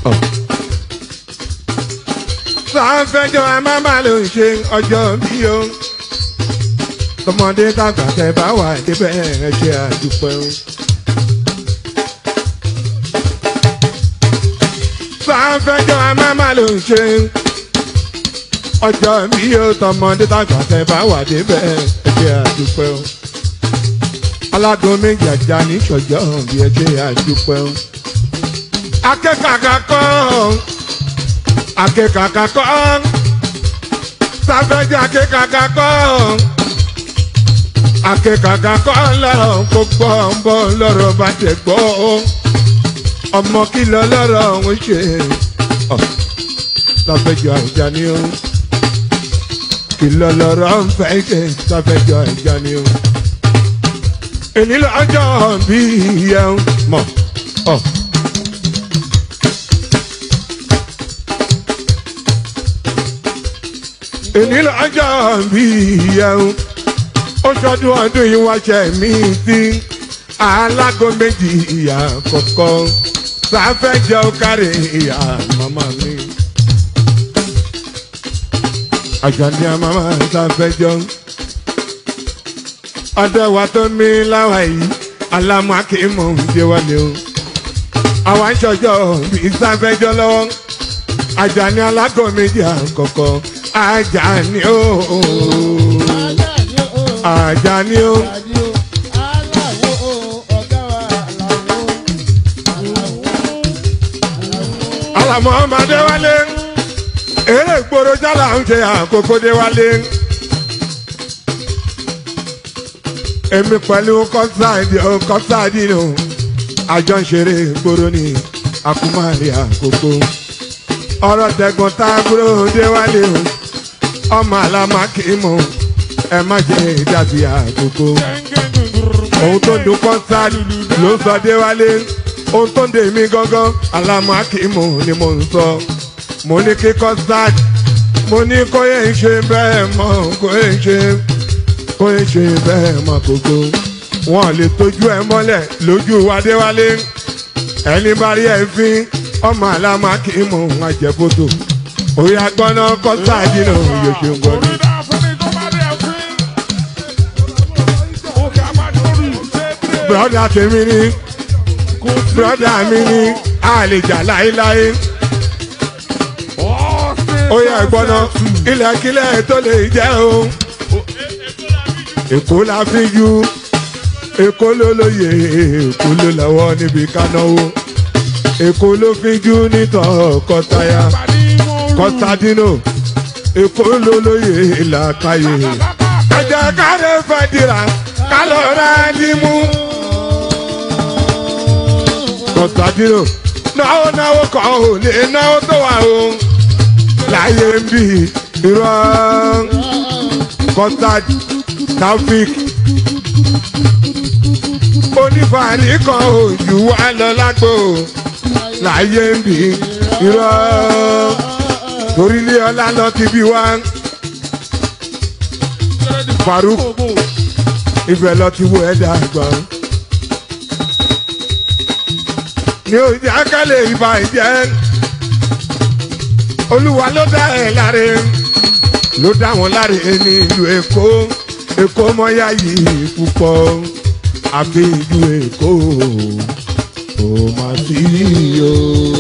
sáfẹ́jọ́ ẹ má má ló ń ṣe ọjọ́ bí o tọmọdé tàgbà tẹ bá wà débẹ̀ ẹ ṣe àdúpẹ́ o. sáfẹ́jọ́ ẹ má má ló ń ṣe ọjọ́ bí o tọmọdé tàgbà tẹ bá wà débẹ̀ ẹ ṣe àdúpẹ́ o. alágún méjì ajá ní ṣọjọ́ bí ẹ ṣe àdúpẹ́ o. akẹ́kọ̀ọ́ kọ́ akẹ́kọ̀ọ́ kọ́ sáfẹ́jọ́ akẹ́kọ̀ọ́ kọ́ akẹ́kọ̀ọ́ kọ́ lọ́rọ̀ gbogbo ń bọ̀ lọ́rọ̀ bá tẹ̀ gbọ́ ọmọ kìlọ̀ lọ́rọ̀ ń ṣe sáfẹ́jọ́ ìjà ni ó kìlọ̀ lọ́rọ̀ ń fẹ́ ṣe sáfẹ́jọ́ ìjà ni ó èyí lọ́jọ́ bí ìyẹn mọ̀ ọ́. èyí lọ́jọ́ bí ìyẹn ó ṣọdún ọdún yìí wá ṣe mí sí alágò méjì ìyá kọ̀ọ̀kan sáfẹ́jọ́ kárí ìyá màmá mi. àjàní àmàmà sáfẹ́jọ́ ọdẹ wa tó mi láwa yìí alámú akéemọ̀ ń dé wálé o àwọn aṣọjọ́ bíi sáfẹ́jọ́ lọ́wọ́ àjàní alágò méjì àkọ́kọ́ Àjàní o Àjàní o alamọ ọmọdé wálé eré ìgboro jálà ń ṣe àkókò dé wálé èmi pẹ̀lú kọ́sáàdì kọ́sáàdì nù àjọ ń ṣeré ìgboro ní àkúmárì àkókò ọ̀rọ̀ tẹ̀gbọ́n tá a kúrò dé wálé o ọmọ àlámà kì í mọ ẹ má jẹ ìdàbí àkókò ohun tó ń dún kọ́ńsáàdì ló ń sọ dé wálé ohun tó ń dè mí gángan àlámà kì í mọ ni mo ń sọ mo ní kí kọ́ńsáàdì mo ní kó yẹ ń ṣe bẹ́ẹ̀ mọ́ kó yẹ ń ṣe kó yẹ ń ṣe bẹ́ẹ̀ mọ́ kókó wọn lè tójú ẹ mọ́lẹ̀ lójú wádéwálé ẹni bá rí ẹ fín ọmọ àlámà kì í mọ àjẹbótò òye agbọ́nà kọ́sáàdì náà yóò ṣe ń gbọ́dọ̀. broda tèmi ni broda mi ni àlejà láéláé òye agbọ́nà ilẹ̀kílẹ̀ tó lè jẹ́ o èkó la fi ju èkó ló lóye èkó ló lọ́wọ́ níbi kánáwó èkó ló fi jú nítọ̀ kọtaya kọtadino èkó ló lóye làkàyè ẹjẹ káre fẹ́ dira kálọ̀ rẹ̀ ní mú. kọtadino náwó náwó kọ́ ò lè náwó tó wà o láyé ń bì irọ́ kọtad taofik onífàálì kan ò jù wá lọ lágbo láyé ń bì irọ́ torílé ọlá lọ ti bí wá Faruk ibẹ̀ lọ ti wo ẹ̀dá àgbọ̀n ní ojú akálẹ̀ ìbá ìjẹ́ olúwa ló dá ẹ̀ láre ló dá wọn láre ní ìlú Èkó Èkó mọ́yá yìí púpọ̀ àfi ìlú Èkó ò má sí o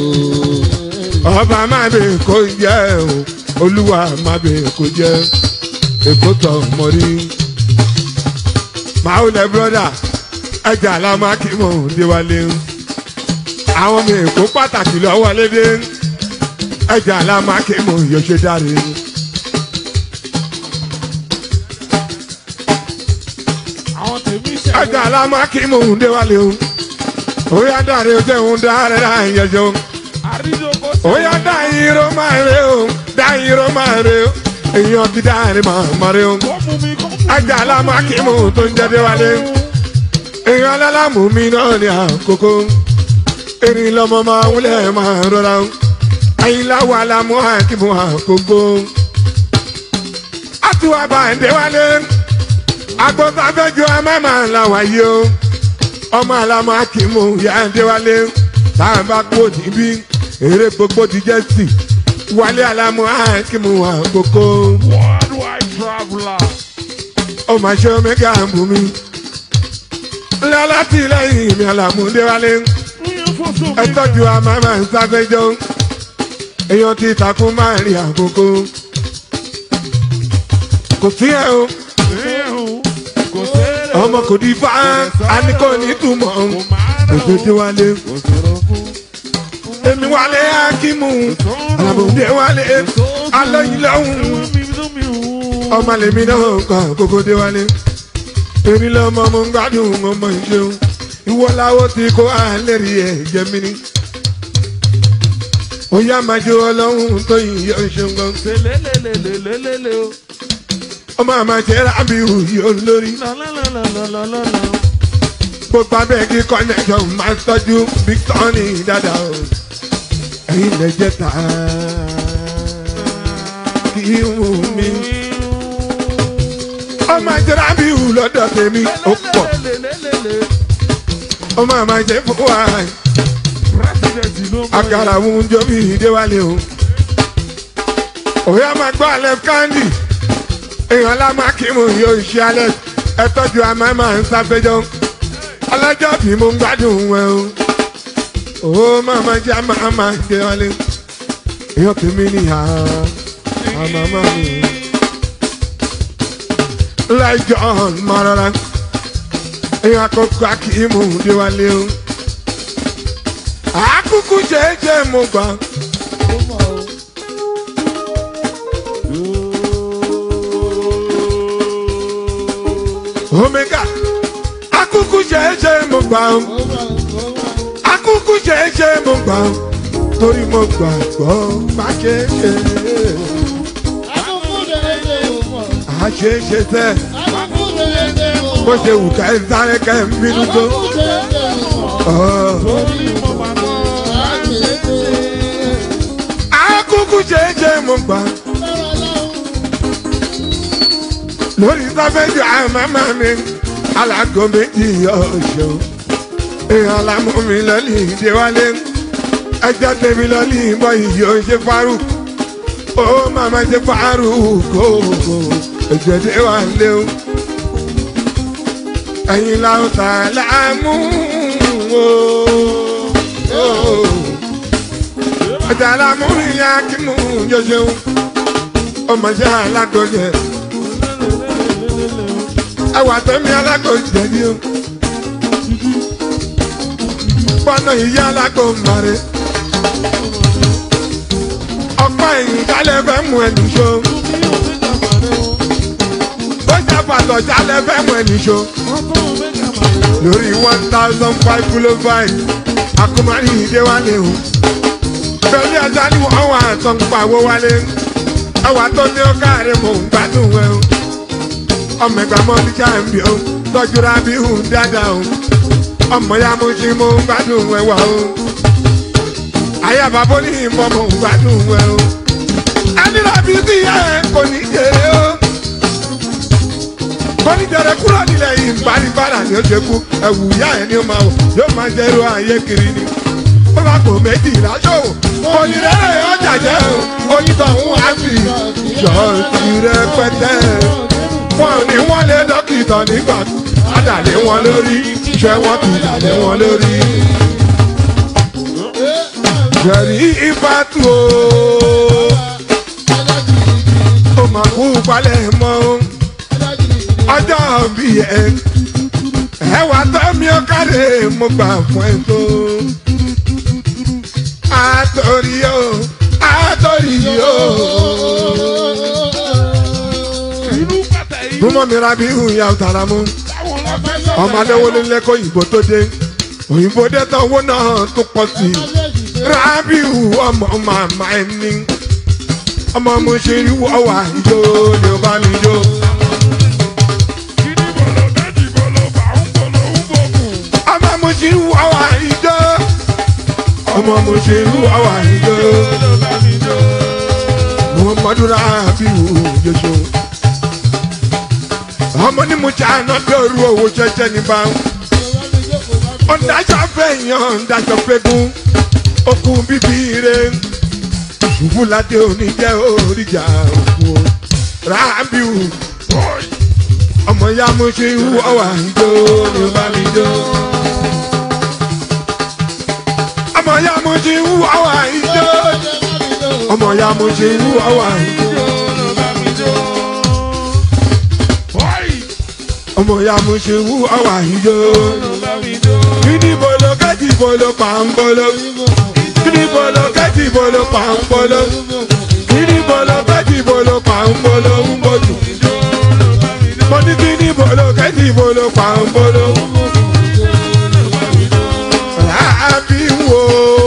ọba má bẹ kó jẹ o olúwa má bẹ kó jẹ èkó tọ mọrí máwùlẹ bírọdà ẹjà aláma kí mò ń déwálé àwọn ọmọ èkó pàtàkì lọ́wọ́ lédè ẹjà aláma kí mò ń yọṣẹ dáre. ẹjà aláma kí mò ń déwálé o òyà dáre o jẹun dáre dáre yẹjọ oya da irọ́ máa rẹ o da irọ́ máa rẹ o èèyàn ti dáre máa rẹ o ajá alámàkímù tó ń jẹ́dẹ́ wálé èèyàn alálàmù mi náà ní àkókò erin lọ́mọ máa wúlẹ̀ máa rọra o àyìnláwọ̀ alámú àkímù àkókò àtúwà bá ń dé wálé agbọ́sáfẹ́jọ amáma làwà yìí o ọmọ alámàkímù yà ń dé wálé tá a bá kú níbí eré gbogbo ti jẹ́ sí wálé alámú àkímù àkókò Worldwide traveler. ó máa ṣe omega bù mí lọ́lá tí lẹ́yìn mi àlàmúdé wálé ẹ tọ́jú àmàmà sáfẹ́jọ́ èèyàn ti takùn máa rí àkókò kò sí ẹ o ọmọ kò di fa àníkò ní túmọ̀ òṣèṣe wálé èmi wálé akímù àlàmúdé wálé alóyin lọ́hùn ọmọ lèmi náà kàn kókó dé wálé èmi lọ́mọ mo ń gbádùn ọmọ ìṣeun ìwọ láwo tí kò alẹ́ rí ẹ̀ jẹ́ mi ní. ó yá máa jó ọlọ́run tó yìn yọ ṣeun gan. ọmọ àmà jẹ́ rábìrù yóò lórí. gbogbo abẹ́ẹ̀gì connection máa tọ́jú Victor ní dáadáa o. ẹ̀yin lè jẹ́ ta kí wù mí. ọmọ àjẹ́ rábìrù lọ́dọ̀ tèmi ó pọ̀. ọmọ àmà jẹ́ fún wa àkàrà òun jọ bí ìdéwálé o. òyà máa gbọ́ alẹ́ kándì èèyàn alámàkímù yóò ṣe alẹ́ ẹ tọ́jú àmàmà ń sáfẹ́jọ́ ọlọ́jọ́ bí mo ń gbádùn ẹ o. ó màmá jẹ́ àmàmà ìdéwálé èèyàn tèmi níyà àmàmà mi. láìjọ́ máa rọra èèyàn àkọ́kọ́ akímù ìdéwálé o akuku jẹjẹ mo gbà. omega akuku jẹjẹ mo gbà. akuku jẹjẹ mo gbà. torí mo gbàgbọ́ má ṣe ṣe. àṣeṣe tẹ bó ṣe wù ká ẹ sáré ká ẹ ń bínú tó. akuku jẹjẹ mo gbà. lórí sáfẹ́jì àmàmà mi alágò méjì ọ̀ṣọ́ èèyàn lámú mi lọ́lì ìdíwálé ẹjọ́ tèmi lọ́lì ìbọn yìí ó ṣe fárú ó màmá ṣe fárú kókó ẹ̀jẹ̀ dé wà lé o ẹ̀yin làwọn tà láàmú o ọjà láàmú ìyá kí mú yóò ṣeun ọmọ ṣe alágòjẹ ẹwà tẹmí alágòjẹ ni o pọnà ìyá alágòmọ̀rẹ́ ọ̀pá ẹ̀yìn jálẹ̀ fẹ́ mú ẹnì ṣó bójá pàtó jálẹ̀ fẹ́ mú ẹnì ṣó lórí one thousand five kilo five akumari ìdéwálé o pẹ̀lú ẹja ni wọ́n wà tó ń pawó wálé ẹwà tó ní ó káàrí mò ń gbádùn ẹ o ọmọ ẹgbà mọ́ ní jàǹbí o tọ́jú ra bí hùn dáadáa o ọmọ ya mo ṣe mo ń gbádùn ẹ wà o ayé àbábó ní ìmọ̀ mo ń gbádùn ẹ o ẹni làbí sí ẹ kò ní jèrè o kò ní jèrè kúrò nílẹ̀ yìí ìbánibára ni ó ṣe kú ẹ̀wù ìyá ẹ̀ ni ó máa wọ̀ yóò máa jẹ́ irú ayé kiri ni ó bá kò méjì láṣọwò onírẹ́rẹ́ ọjà jẹ́ o onítọ̀hún á sì ṣọ́ọ̀tì rẹpẹtẹ wọn ò ní wọ́n lé dókítà nígbà àdàlé wọn lórí ṣé wọ́n ti dàlé wọn lórí. Jẹ̀rí ìfàtú o, ó máa kú palẹ̀ mọ́ ọjọ́ bí ẹ. Ẹwà tó mi ó káre mo gbà fún ẹ tó. Àtòrí o, àtòrí o. Túmọ̀ mi ra bí ìhùn ìyá ọ̀tàrà mú. Ọmọ Adéwọlé lẹ́kọ̀ọ́ òyìnbó tó dé. Òyìnbó dé tán owó náà tó pọ̀ sí i. Rábìù ọmọ màmá ẹni. Ọmọ mo ṣe rí wọ́wà ìjó ni ó bá mi jó. Ọmọ mo ṣe rí wọ́wà ìjó. Ọmọ mo ṣe rí wọ́wà ìjó. Muhammadu Rábìù Jésù ọmọ ní mo jà náà bẹ̀rù owó jẹjẹ ní bá ń. ọ̀dájọ́ fẹ́ yan ọ̀dájọ́ fẹ́ gún okùn bíbí re ṣùgbọ́nládé òní jẹ́ oríjà òkú o rábìù ọmọ ya mo ṣe ń wọ́ wà ìjó ni ó bá mi jó. ọmọ ya mo ṣe ń wọ́ wà ìjó ọmọ ya mo ṣe ń wọ́ wà ìjó. ọmọ ya mo ṣe ń wọ́ wà ìjó. kíni bolo kẹ́tì bolo pàǹbolo. kíni bolo kẹ́tì bolo pàǹbolo. kíni bolo kẹ́tì bolo pàǹbolo ń bọ̀dù. mo ní kíni bolo kẹ́tì bolo pàǹbolo. Àbí wo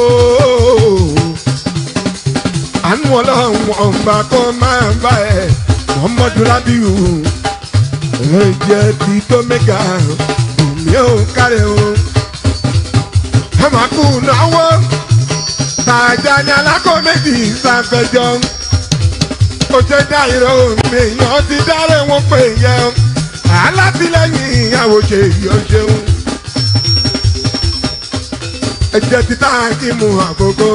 àánú ọlọ́run ọ̀nba kọ́ máa ń bá ẹ̀ Muhammadu Rabiu ẹ̀jẹ̀ ti tó mẹ́ga mi ò kárẹ̀ o. ẹ máa kú náwó tàjà ní alákọ̀ méjì sáfẹ́jọ́ ó ṣe dá ìró mi èèyàn ti dáré wọn pé yẹ alátìlẹyìn ìyàwó ṣe yọ ṣeun ẹ̀jẹ̀ ti tá kí mu àkókò.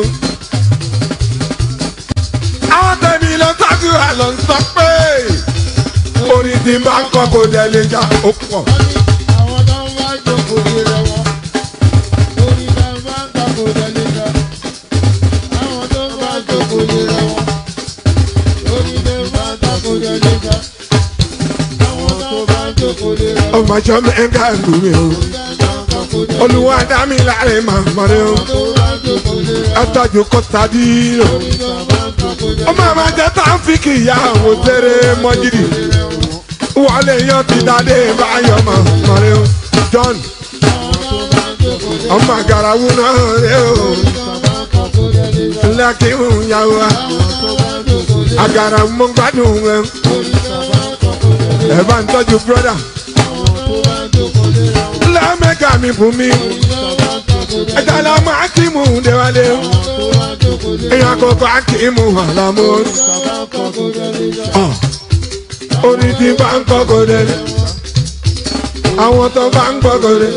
àwọn tẹ̀mí lọ sáájú àlọ́ ń sọ pé orin tí bá ń kọ́ kó dẹ̀ lè jà ó pọ̀. Àwọn tó ń wá jókòó lé rẹ̀ wọ́n. Orí náà máa ń takò délé ká. Àwọn tó ń wá jókòó lé rẹ̀ wọ́n. Orí náà máa ń takò délé ká. Àwọn tó bá ń jókòó lé rẹ̀ wọ́n. ọmọ ìjọ mẹ́ńkà lù mí o olùwà dá mi láre màmá rẹ o Tó bá ń jókòó lé rẹ̀ wọ́n. ẹtọ́jú kó tadí o. Orí náà máa ń jókòó lé ó máa ma jẹ́ táǹfìkì ìyàwó tẹ́rẹ̀ mọ́jìdì wọlé yan ti dáadé báyọ̀ màmá rẹ o John ọmọ àgàràwù náà rẹ o ńlá kí n yàwó wa àgàràwù mo gbádùn rẹ ẹ bá ń tọ́jú brọ́dà lẹ́mẹ̀ká mi fún mi ẹ̀dá la máa kí mu déwálé èèyàn àkọ́kọ́ akíìmù àlámú orí tí bá ń kọ́kọ́ dẹ̀ àwọn tó bá ń kọ́kọ́ dẹ̀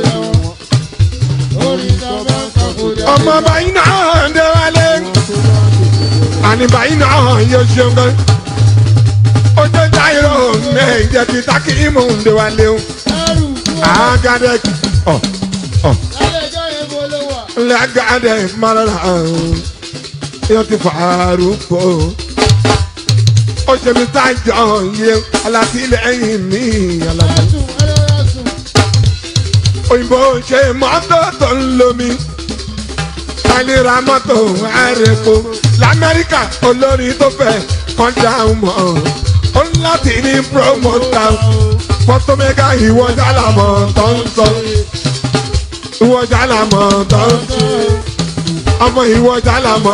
ọmọ báyìí náà déwálé àní báyìí náà yóò ṣeun gan ojú táyọ̀ méje ti takíìmù déwálé o àgàdẹ ọ ọ lẹ́gàdẹ mọ́ra yóò ti fàárù pọ̀ ó ṣe mi sájọ yẹ alátìlẹ́yìn mi alábọ̀ òyìnbó ṣe mọ́tò tó ń lomi kálíra mọ́tò àrèkó lamẹ́ríkà olórí tó fẹ́ kọjá mọ́ ó ń láti ní promota fọ́tọ́mẹ́gà ìwọ jálàmọ́ tó ń sọ ìwọ jálàmọ́ tó ń sọ ọmọ ìwọ jálàmọ́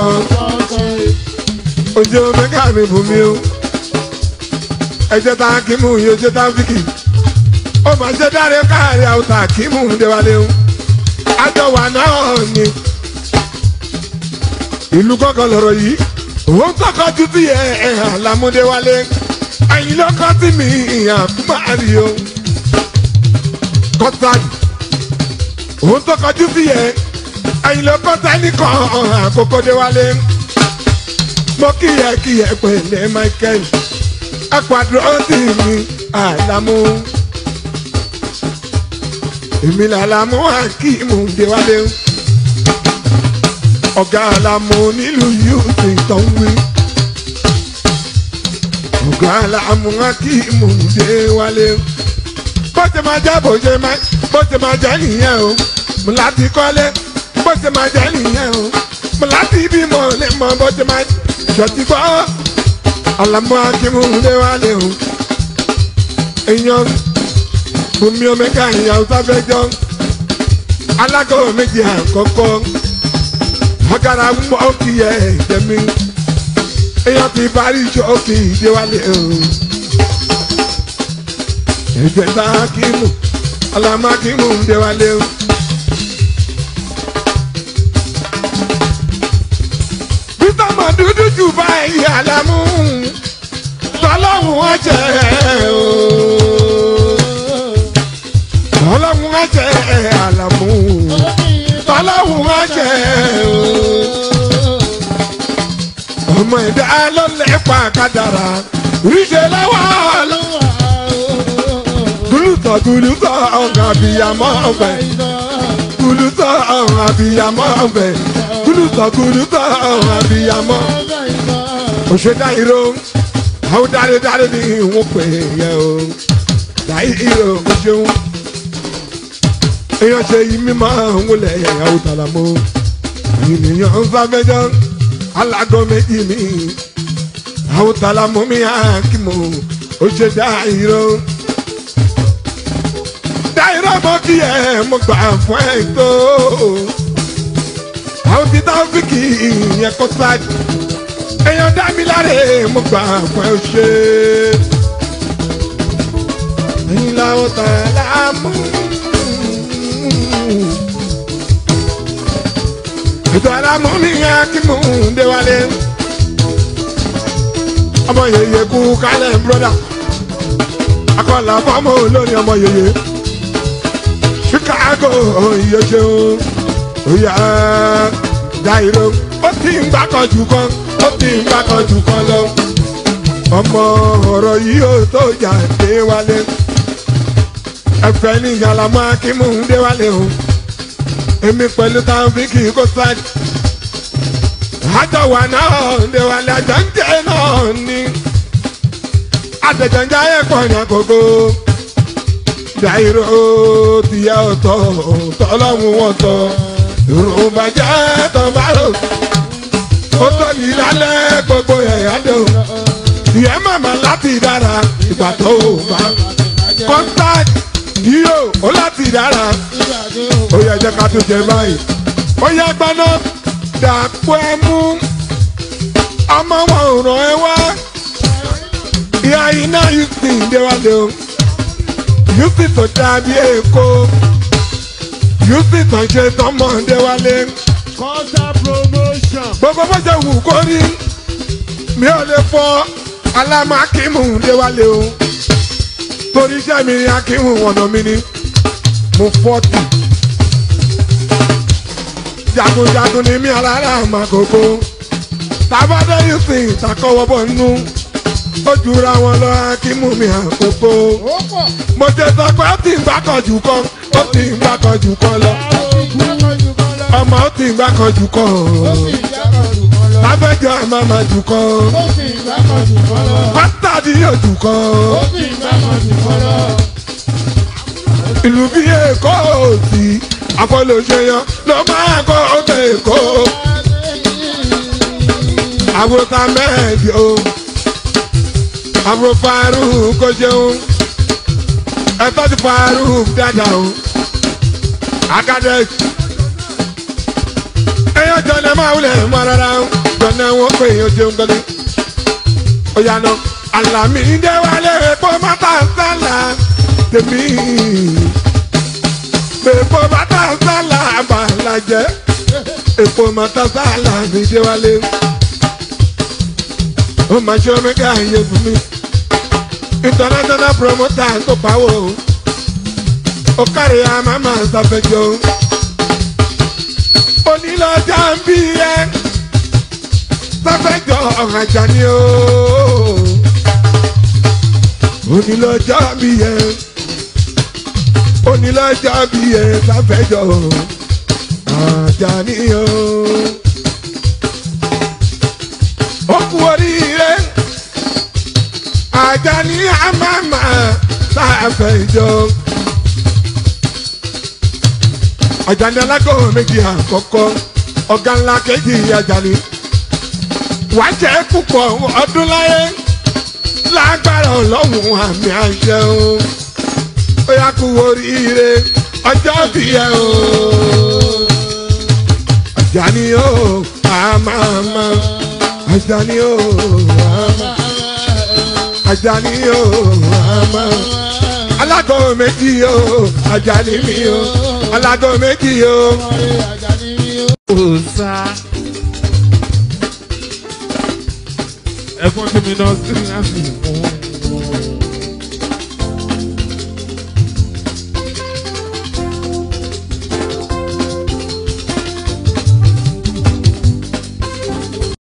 ojú mẹ́gà mi bù mí o ẹ̀jẹ̀ tá a kí mú yìí ojú tá a fi kì ó máa ṣe dáre káàrí àwùtà kí mú déwálé o àjọ wà náà ni ìlú kọ̀ọ̀kan lọ̀rọ̀ yìí òun kọ̀ọ̀kan ju ti ẹ̀ ẹ̀ àlámúdéwálé ẹ̀yin lọ́kọ́ tí mi ìyàn máa rí o kọ́tàdì òun tó kọjú sí ẹ̀ ẹ̀yin lọ́kọ́ tẹ́lí kan àkókò déwálé mo kíyẹ kíyẹ pẹ̀lẹ́ Michael apàdúró sí mi àlámú èmi làlámú akíìmù déwálé ọ̀gá àlámú nílùú yóò ti tán wí ọ̀gá àlámú akíìmù déwálé bó ṣe máa jẹ́ bó ṣe máa bó ṣe máa jẹ́ nìyẹn o mo láti kọ́lé bó ṣe máa jẹ́ nìyẹn o mo láti bímọ lè mọ bó ṣe máa ṣọtí gbọ́ àlámú akíìmù déwálé o èèyàn bùnmi omega ìyàwó sáfẹ́jọ́ alágọ̀ méjì àkọ́kọ́ ọ̀gára mọ́ kí ẹ jẹ́mi èèyàn ti parí ṣọ́ọ̀kì ìdíwálé o ẹ̀jẹ̀ bá kímù ọlọ́mọ kímù ń déwálé o. peter mọ̀ dúdú jù báyìí àlámú tọ́lọ́hún ọ̀jẹ̀ o tọ́lọ́hún ọ̀jẹ̀ àlámú tọ́lọ́hún ọ̀jẹ̀ o. ẹ̀dá ló lẹ́pa kádàrá ríṣẹ́ lọ́wọ́ gúlùtọ̀ gúlùtọ̀ ọ̀gá àbíyamọ́ ọ̀bẹ gúlùtọ̀ ọ̀gá àbíyamọ́ ọ̀bẹ gúlùtọ̀ gúlùtọ̀ ọ̀gá àbíyamọ́ òṣèdá ìró àwọn dáradára ní ìwọ̀n pè é o dáì ìró o ṣeun èèyàn ṣe yí mímọ́ wọlé ìyàwó tàlámọ́ ènìyàn ń sáfẹ́jọ́ alágọ́ méjì mi àwọn tàlámọ́ mi àkìmọ̀ ó ṣe dá ìró dá ìró mọ́ kí ẹ mo gbà fún ẹ tó àwọn ti táfíkì ìyẹn kó sáà èèyàn dá mi láre mo gbà fún ẹ ó ṣe ẹ̀yin làwọn tàlámọ́. ètò alámú mi yẹn kí mò ń dé wálé ọmọ yèyé kú kálẹ̀ broda akọlà fọmọ olórin ọmọ yèyé chicago iye ṣeun oya jairo ó ti ń gbàkànjú kan ó ti ń gbàkànjú kan lọ ọmọ ọ̀rọ̀ yìí ó tó jà dé wálé ẹ̀fẹ̀ ní ìyàlámọ́ akímù ń dé wálé o èmi pẹ̀lú táwọn fi kì í kó sáájú. àjọwà náà ń wà lájọ ń jẹ́ náà ní. àtẹ̀jọ́njá yẹ pọ̀ ní àkókò. dàìrò tìyà ọ̀tọ̀ tọ́lọ́mù wọn tọ̀. yorùbá jẹ́ tọ́márò. ó tóbi lálẹ́ gbogbo ẹ̀yà dò. ìyẹn màmá láti dára ìgbà tó o bá. kọ́ńtàkì yíyó ó láti dára ó yẹ jẹ́ ká tó jẹ báyìí. ó yẹ gbaná dàpọ̀ ẹ mú ọmọ wọn ò ràn ẹ wá. ìyá iná yìí sì ń déwálé o. yìí sì tó dàbí èkó. yìí sì tó ń ṣe tọmọ déwálé. Kọ́sà promotion. gbogbo bó ṣe wù kó rí mi ò lè fọ alámàkímù déwálé o. torí iṣẹ́ mi ni akímù ọ̀nà mi ni mo fọ́tì jagunjagun ni mí alára àmàkòkò tábàdé yìí sìn takọwọ́ bọ̀ nínú ó jura wọn lọ akímù mi àkókò Ó pọ̀. mo jẹ sọ pé ó ti ń gbàkànjú kan ó ti ń gbàkànjú kan lọ Ìjákọ̀jù kan lọ. ọmọ ó ti ń gbàkànjú kan Ó sì ìjákọ̀jù kan lọ. lábẹ́jọ́ àmàmà jù kan Ó sì ìjákọ̀jù kan lọ. pátádì yóò jù kan Ó sì ìjákọ̀jù kan lọ. ìlú bí èkó òsì àfọlọ́ṣẹ́yàn ló máa kọ́ ọ̀tẹ̀ èkó. àbúrò mẹ́ẹ̀dì o àbúrò Faruk kò ṣeun ẹ̀tọ́ ti Faruk dáadáa o akadẹ́s èèyàn jọ̀nà máa wulẹ̀ mọ́ rárá o jọ̀nà wọn pé èèyàn jẹun gbọ́dọ̀ ó yànnà Àlàmídé wálé epo mọ́tà sálà tèmi epo mọ́tà sálà àbàlàjẹ́ epo mọ́tà sálà mi dé wálé ó máa ṣe omega ayé fún mi international promoter tó pawó ó kárí àmàmà ṣàfẹ́jọ́ onílọ́jà ń bí ẹ ṣàfẹ́jọ́ ọ̀hàjà ni ó onílọ́jà ń bí ẹ onílọ́jà ń bí ẹ ṣàfẹ́jọ́ ọ̀hàjà ni ó ó kú oríire Àjàní àmàmà ṣàfẹ́jọ́. Àjàní alágọ̀ méjì àkọ́kọ́ ọ̀gá ńlá kejì Àjàní. Wàá jẹ́ púpọ̀ ọdún láyé lágbára ọlọ́run àmì àṣẹ o. Ó yá kú oríire ọjọ́ bí ẹ o. Àjàní o àmàmà Àjàní o àmàmà. Àjàní o àmàmà alágọ̀ méjì o Àjàní mi o alágọ̀ méjì o. Ọ̀rẹ́ Àjàní ni ó. Òòsà. Ẹ̀gbọ́n tí mi náà sí láti mú.